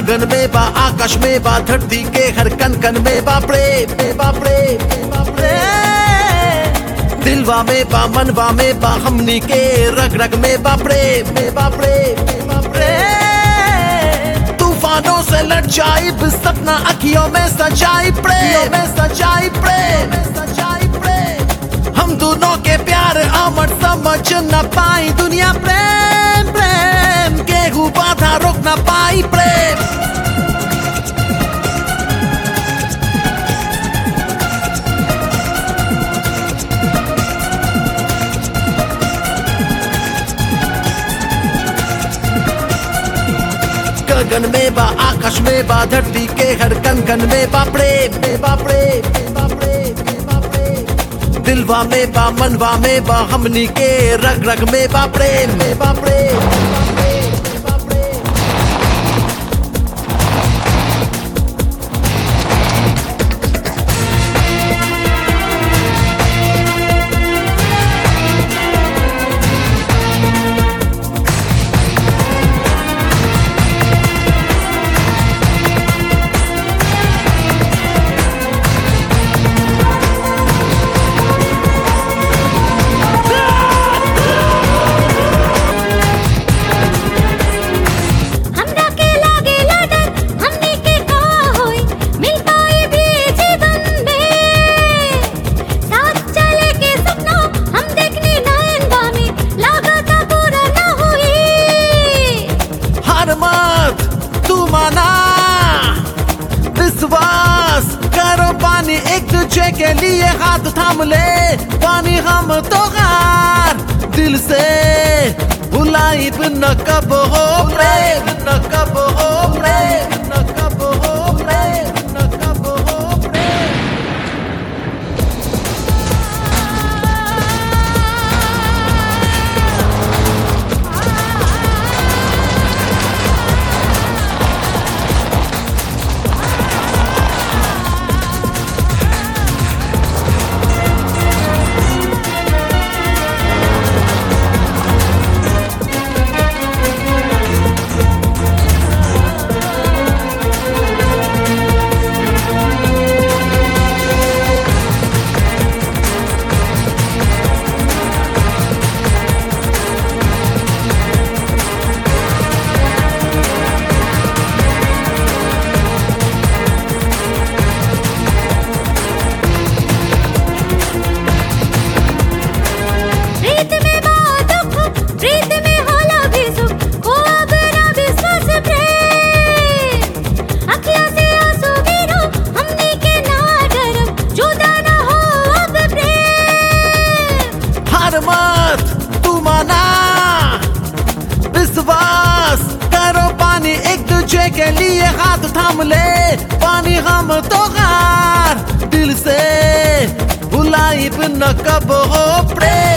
गगन में बा आकाश में बा धरती के हर कन कन में बा प्रेम में बा प्रेम में बा प्रेम दिलवा में बा मनवा में बा हमनी के रग रग में बा प्रेम में बा प्रेम में बा प्रेम तूफानों से लड़ जाए सपना अखियों में सजाई प्रेम में सजाई प्रेम में सजाई प्रेम हम दोनों के प्यार अमर समझ न पाई दुनिया प्रेम प्रेम केहू बाधा रोक न पाई प्रेम गगन में बा आकाश में बा धरती के हर कन कन में बा प्रेम में बा प्रेम में बा प्रेम में बा प्रेम दिलवा में बा मनवा में बा हमनी के रग रग में बा प्रेम में बा प्रेम में बा प्रेम में बा प्रेम हमरा के लागे लडन हमनी के का होई मिल पाए भी जीवन में साथ चले के सपना हम देखने नयन बामी लागता पूरा ना हुई हार मत तू माना विश्वास करो पानी एक दूसरे के लिए हाथ थाम ले पानी हम तो हार दिल से भुलाई न कब हो प्रेम न कब हो प्रेम न कब हो प्रेम न कब हो प्रेम प्रीत में बात दुख प्रीत में होला भी सुख को अब ना विश्वास प्रेम अखियां से आंसू गिरो हमनी के ना डरब जुदा ना हो अब प्रेम हार मत तू माना विश्वास करो पानी एक दूसरे के लिए हाथ थाम ले पानी हम तो हार दिल से भुलाई न कब हो प्रेम